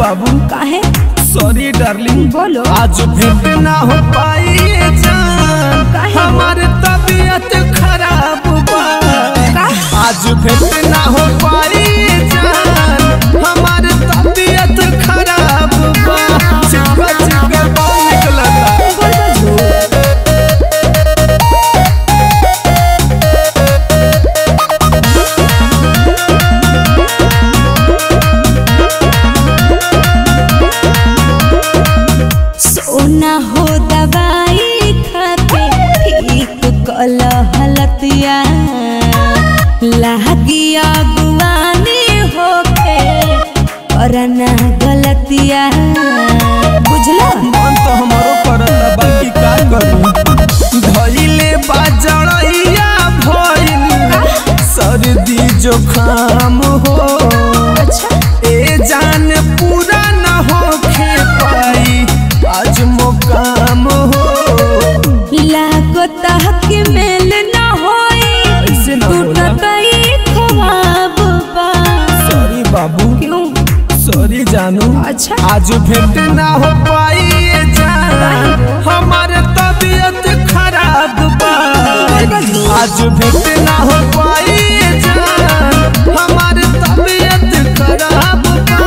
बाबू काहे sorry darling बोलो आज भेंट ना हो पाई जान काहे? हमार तबीयत खराब बा का? आज भेंट ना हो पाई जान हमार तबीयत खराब बा चिपका चिपका बाल निकलता बोल बजू सोना हो दवाई खाके ठीक कल हलतिया लागिया गुआनी होके करना गलतिया बुझला मन तो हमारो करता बाकी का करूं धइले बाजड़ैया भइल सर्दी जुखाम हो अच्छा ए जान पूरा न होखे पाई आज मुकाम हो लागो तहक मेल न होई ऐसे ना बोला। टूटत ख्वाब बा सॉरी बाबू क्यों सॉरी जानू अच्छा आज भेंट ना हो पाई ये जान हमारे तबीयत खराब बा आज भेंट ना हो पाई ये जान हमारे तबीयत खराब बा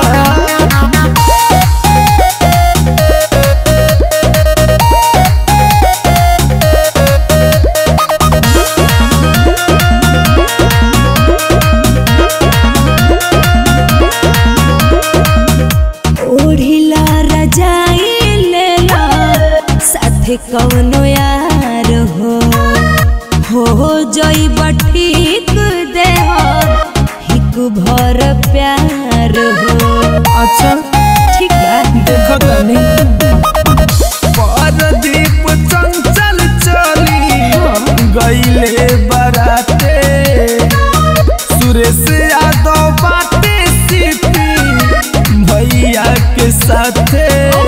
ओढ़िला रजाई लेला साथे कवनो यार हो हो जई ठीक दे हिक भर प्यार हो अच्छा ठीक बा देखो तनी परदीप चंचल चली गईले बराते सुरेश यादव बाटे सीपी भैया के साथे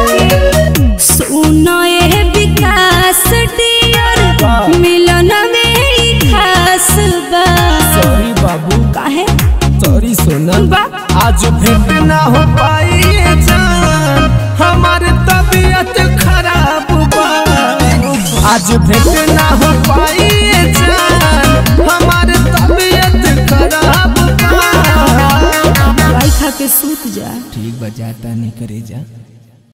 सुनो ये विकास डियर वाह। मिलन में ही खास बा सॉरी बाबू काहे सॉरी सोना बा आज भेंट ना हो पाई ये जान हमारे तबीयत खराब बा आज भेंट ना हो पाई ये जान हमारे तबीयत खराब बा दवाई खा के सूत जा ठीक बजाता नहीं करे जा